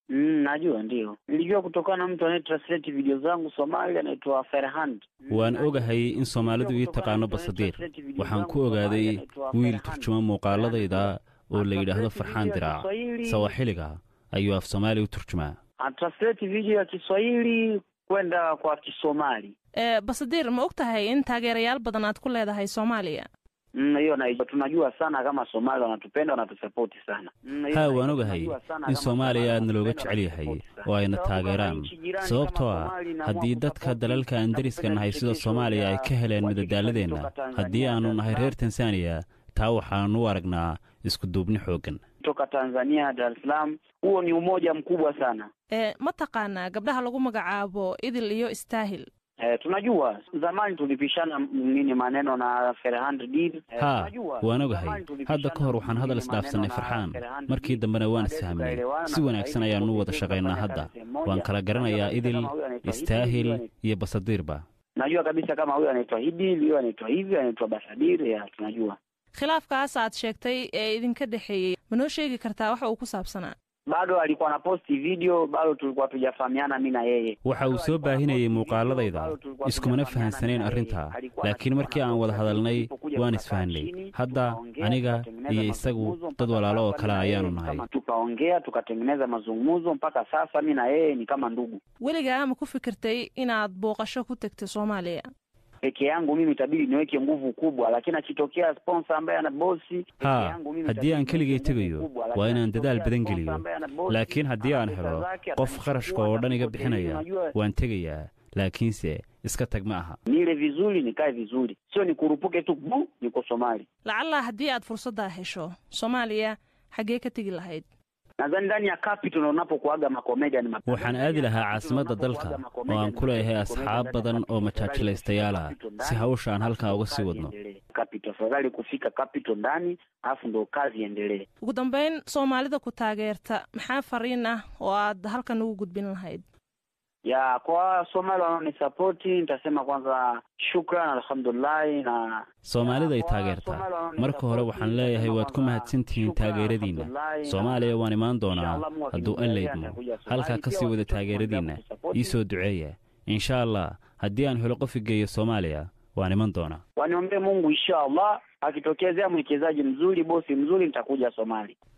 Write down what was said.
Mm, najua ndio. Nilijua kutokana na mtu anayetranslate video zangu Somali anaitwa Ferhand. waan ogahay in soomaalidu ii taqaano basadiir waxaan ku ogaaday wiil turjuma muuqaaladayda oo la yidhaahdo farxaan diraac sawaaxiliga ayuu af soomaali u turjumaa Anatranslate video ya Kiswahili kwenda kwa Kisomali. ee basadir ma og tahay in taageerayaal badan aad ku leedahay soomaaliya Mm, hiyo na tunajua sana kama Somali wanatupenda wanatusapoti sana. Mm, hiyo haa na- waan ogahay tunajua sana in kama soomaaliya Somali aadna looga wanatupenda, jecel yahay wanatusupport oo ayna sana. Sababu taageeraan kama nchi jirani sababtoo kama ah Somali na haddii mwa dadka support, dalalka aan deriska tunapenda nahay sida vichekesho soomaaliya ay vya ka heleen wachekeshaji madadaaladeenna kutoka Tanzania, haddii aanu nahay Dar es reer tansaaniya taa waxaanu u aragnaa isku duubni xooggan kutoka Tanzania Dar es Salaam, huo ni umoja mkubwa sana. ee ma taqaanaa gabdhaha lagu magacaabo idil iyo istaahil Eh, tunajua zamani tulipishana m- nini maneno na Ferhand Did. Eh, haa tunajua, waan ogahay zamani tulipishana hadda ka hor waxaan hadal nini isdhaafsannay maneno na farxaan Ferhand markii Did. dambena waan Baadaye isfahmnay tukaelewana, si wanaagsan sasa hivi ayaanu u wada tuko shaqaynaa tunafanya hadda kazi sehemu moja. waan kala garanayaa Najua idil kabisa kama huyu anaitwa Hidil, istaahil huyu anaitwa- iyo basadiirba najua kabisa kama huyu anaitwa Hidil, huyu anaitwa hivi, anaitwa Basadir, ya tunajua. khilaafkaas aad sheegtay ee idinka dhexeeyey ma noo sheegi kartaa waxa uu ku saabsanaa Bado alikuwa na posti video, bado tulikuwa tujafahamiana mimi na yeye. waxa uu soo baahinayay muuqaaladayda iskumana fahansanayn arrintaa laakiin markii aan wada hadalnay waan isfahanay hadda aniga iyo isagu dad walaalo oo kale ayaanu nahay Tukaongea tukatengeneza mazungumzo, mpaka sasa mimi na yeye ni kama ndugu. weligaa ma ku fikirtay inaad booqasho ku tegto soomaaliya Peke yangu mimi itabidi niweke nguvu kubwa, lakini akitokea sponsor ambaye ana bosi peke haa yangu mimi haddii aan itabidi keligay niweke nguvu tegayo kubwa, waa lakini inaan dadaal akitokea badan sponsor geliyo ambaye ana bosi, laakiin haddii aan ana pesa helo zake, qof atanichukua, kharashka oo dhan iga atanipotelea, bixinaya unajua, waan tegayaa laakiinse iska tag ma aha nile vizuri nikae vizuri, sio nikurupuke tu bu niko Somali. lacallaa haddii aad fursaddaa hesho soomaaliya xaggee ka tegi lahayd Nadhani ndani ya capital unapokuaga makomedia ni mapema. waxaan aadi lahaa caasimadda dalka oo aan ku leeyahay asxaab badan oo majaajilaystayaal ah si hawsha aan halkaa uga sii wadno Capital, afadhali kufika capital ndani, alafu ndo kazi iendelee. ugu dambayn soomaalida ku taageerta maxaa fariin ah oo aad halkan ugu gudbin lahayd ya kwa Somali wanaonisapoti nitasema kwanza shukran, alhamdulillahi na soomaalida ay taageertaa marka hore waxaan leeyahay waad ku mahadsantihiin taageeradiinna soomaaliya waan imaan doonaa hadduu alla idmo halkaa ka sii wada taageeradiinna ii soo duceeya insha allah haddii aan helo qof igeeyo soomaaliya waan iman doonaa waniombee Mungu insha Allah, akitokezea mwekezaji mzuri, bosi mzuri, nitakuja Somali.